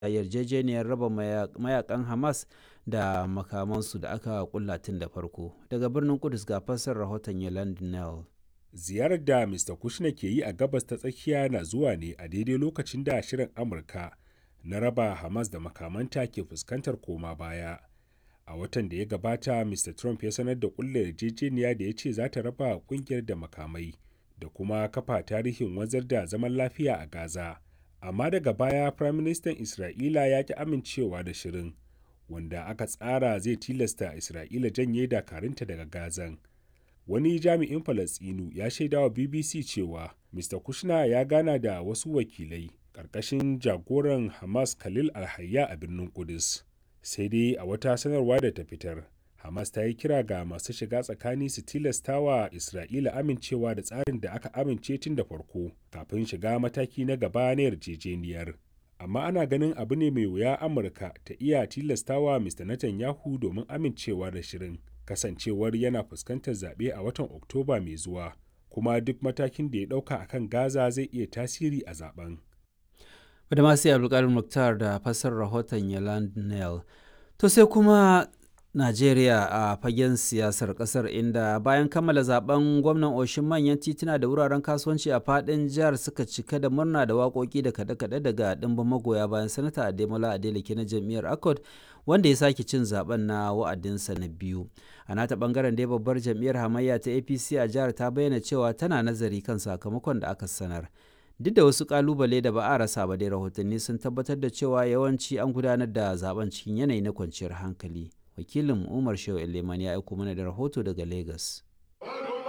yarjejeniyar raba mayakan Hamas da makamansu da aka kulla tun da farko. Daga birnin Kudus ga fassar rahoton Yolande Nell. Ziyarar da Mr. Kushner ke yi a gabas ta tsakiya na zuwa ne a daidai lokacin da shirin Amurka na raba Hamas da makamanta ke fuskantar koma baya. A watan da ya gabata, Mr. Trump ya sanar da kulla yarjejeniya da ya ce za ta raba kungiyar da makamai da kuma kafa tarihin wanzar da zaman lafiya a Gaza. Amma daga baya, Firaministan Isra'ila ya ki amincewa da shirin, wanda aka tsara zai tilasta Isra'ila janye dakarunta daga Gazan. Wani jami'in Falasɗinu ya shaidawa BBC cewa Mr. Kushner ya gana da wasu wakilai ƙarƙashin jagoran Hamas Khalil Alhayya a birnin Kudus. Sai dai a wata sanarwa da ta fitar, Hamas ta yi kira ga masu shiga tsakani su tilastawa Isra'ila amincewa da tsarin da aka amince tun da farko kafin shiga mataki na gaba na yarjejeniyar. Amma ana ganin abu ne mai wuya Amurka ta iya tilastawa Mr. Netanyahu domin amincewa da shirin. Kasancewar yana fuskantar zaɓe a watan Oktoba mai zuwa, kuma duk matakin da ya ɗauka a kan Gaza zai iya tasiri a zaben. da masu abdulkadir muktar da fasar rahoton yaland nel to sai kuma najeriya a fagen siyasar kasar inda bayan kammala zaben gwamnan oshin manyan tituna da wuraren kasuwanci a fadin jihar suka cika da murna da waƙoƙi da kaɗe-kaɗe daga ɗimbin magoya bayan sanata ademola adeleke na jam'iyyar accord wanda ya sake cin zaben na wa'adinsa na biyu a nata bangaren dai babbar jam'iyyar hamayya ta apc a jihar ta bayyana cewa tana nazari kan sakamakon da aka sanar duk da wasu kalubale da ba a rasa ba dai rahotanni sun tabbatar da cewa yawanci an gudanar da zaben cikin yanayi na kwanciyar hankali wakilin umar shehu eleman ya aiko mana da rahoto daga lagos